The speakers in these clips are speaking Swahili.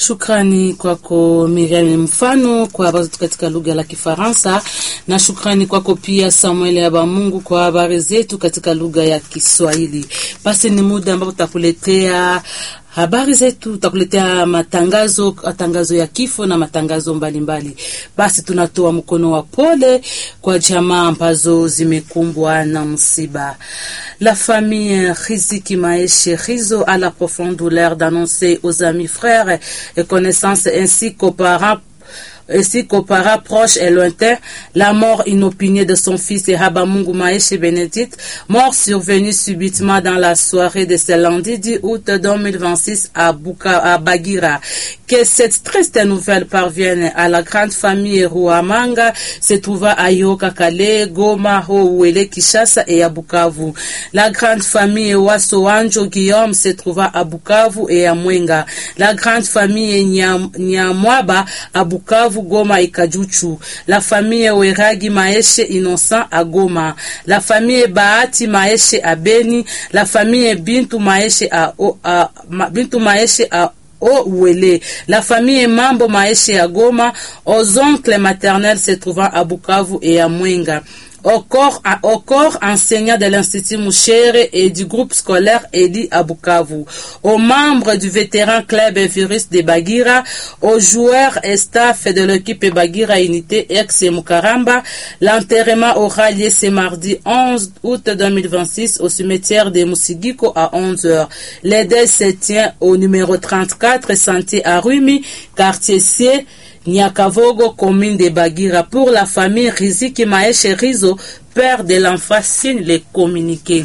Shukrani kwako Miriam mfano kwa habari zetu katika lugha la Kifaransa, na shukrani kwako pia Samuel Abamungu kwa habari zetu katika lugha ya Kiswahili. Basi ni muda ambapo tutakuletea habari zetu, tutakuletea matangazo, matangazo ya kifo na matangazo mbalimbali mbali. Basi tunatoa mkono wa pole kwa jamaa ambazo zimekumbwa na msiba. La famille Riziki Maeshe Rizo a la profonde douleur d'annoncer aux amis frères et connaissances ainsi qu'aux parents ainsi qu'aux parents proches et lointains, la mort inopinée de son fils Habamungu Maeshe Bénédicte, mort survenue subitement dans la soirée de ce lundi 10 août 2026 à, Buka, à Bagira. Que cette triste nouvelle parvienne à la grande famille Ruamanga, se trouvant à Yoka Kale, Goma, Houele, Kishasa et à Bukavu. La grande famille Wasoanjo Guillaume se trouvant à Bukavu et à Mwenga. La grande famille Nyamwaba à Bukavu Goma et Kajuchu. La famille Weragi Maeshe Innocent à Goma. La famille Bahati Maeshe à Beni. La famille Bintu Maeshe à, à, à Bintu Maeshe à Ouele. La famille Mambo Maeshe à Goma. Aux oncles maternels se trouvant à Bukavu et à Mwenga au corps, au corps enseignant de l'Institut Mouchere et du groupe scolaire Edi Abukavu, aux membres du vétéran club Virus de Bagira, aux joueurs et staff de l'équipe Bagira Unité ex Mukaramba. L'enterrement aura lieu ce mardi 11 août 2026 au cimetière de Musigiko à 11h. Les deuil se tient au numéro 34 Sentier à Rumi, quartier C. Nyakavogo, commune de Bagira, pour la famille Riziki Maeshe Rizo, père de l'enfant, signe les communiqués.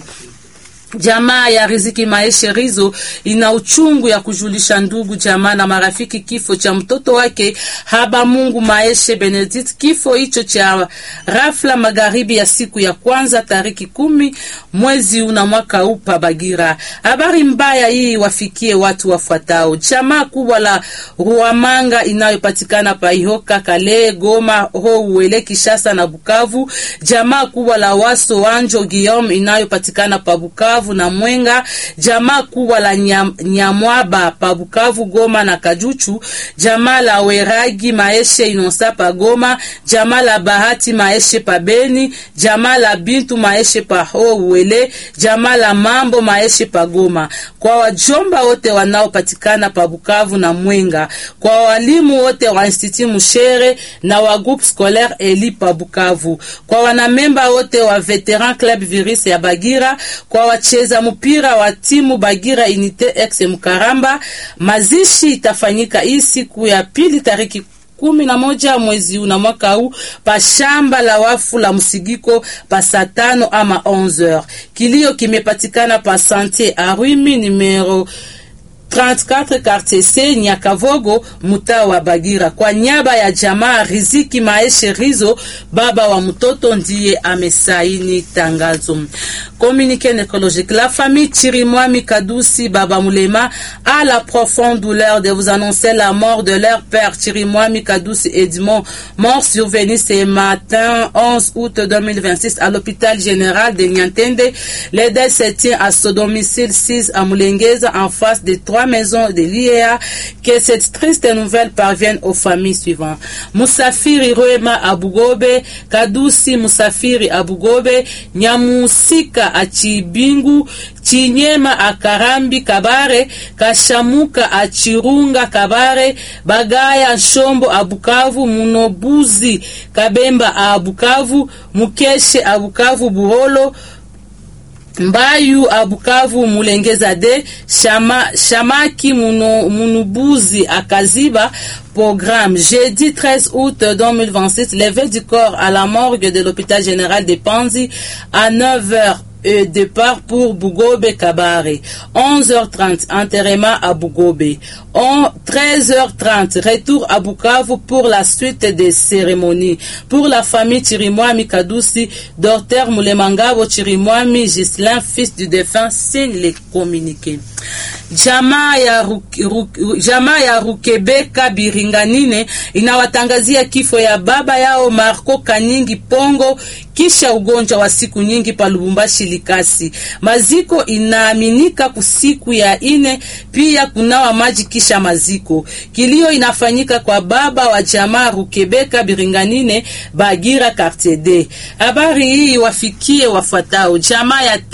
Jamaa ya Riziki Maeshe Rizo ina uchungu ya kujulisha ndugu jamaa na marafiki kifo cha mtoto wake Haba Mungu Maeshe Benedict. Kifo hicho cha rafla magharibi ya siku ya kwanza tariki kumi mwezi una mwaka upa Bagira. Habari mbaya hii wafikie watu wafuatao: jamaa kubwa la Ruamanga inayopatikana pa Ihoka, Kale, Goma, Houwele, Kishasa na Bukavu. Jamaa kubwa la Waso Wanjo Guillaume inayopatikana pa Bukavu na Mwenga, jamaa kubwa la nyam, Nyamwaba pa Bukavu, Goma na Kajuchu, jamaa la Weragi Maeshe Inosa pa Goma, jamaa la Bahati Maeshe pa Beni, jamaa la Bintu Maeshe pa Houwele, jamaa la Mambo Maeshe pa Goma, kwa wajomba wote wanaopatikana pa Bukavu na Mwenga, kwa walimu wote wa Institut Mushere na wa groupe scolaire Eli pa Bukavu, kwa wanamemba wote wa Veteran Club Virus ya Bagira, kwa wacheza mpira wa timu Bagira Unite ex Mkaramba. Mazishi itafanyika hii siku ya pili tariki kumi na moja mwezi una mwaka huu pa shamba la wafu la Msigiko pa saa tano ama 11h. Kilio kimepatikana pa Santier Arwimi numero 34 quartier C Nyakavogo mutaa wa Bagira. Kwa nyaba ya jamaa Riziki Maeshe Rizo, baba wa mtoto, ndiye amesaini tangazo. Communiqué écologique. La famille Chirimwami Kadusi Baba Mulema a la profonde douleur de vous annoncer la mort de leur père Chirimwami Kadusi Edmond, mort survenu ce matin 11 août 2026 à l'hôpital général de Niantende. Le deuil se tient à son domicile 6 à Mulengeza en face des trois maisons de l'IEA. Que cette triste nouvelle parvienne aux familles suivantes. Musafiri Roema Abugobe, Kadusi Musafiri Abugobe, Nyamusika Achibingu, Chinyema Akarambi Kabare, Kashamuka Achirunga Kabare, Bagaya Nshombo Abukavu, Munobuzi Kabemba Abukavu, Mukeshe Abukavu Buholo, Mbayu Abukavu Mulengeza de Shama, Shamaki Muno, Munubuzi Akaziba Programme jeudi 13 août 2026, levée du corps à la morgue de l'hôpital général de Panzi à 9h et départ pour Bugobe Kabare. 11h30, enterrement à Bugobe. 13h30, retour à Bukavu pour la suite des cérémonies. Pour la famille Chirimwami Kadusi, docteur Mulemangabo Chirimwami Gislin, fils du défunt, signe les communiqués. Jamaa ya, Ruke, Ruke, jamaa ya Rukebeka Biringanine inawatangazia kifo ya baba yao Marco Kanyingi Pongo kisha ugonjwa wa siku nyingi pa Lubumbashi Likasi. Maziko inaaminika kusiku ya ine, pia kunawa maji kisha maziko. Kilio inafanyika kwa baba wa jamaa Rukebeka Biringanine Bagira Quartier D. Habari hii wafikie wafuatao jamaa ya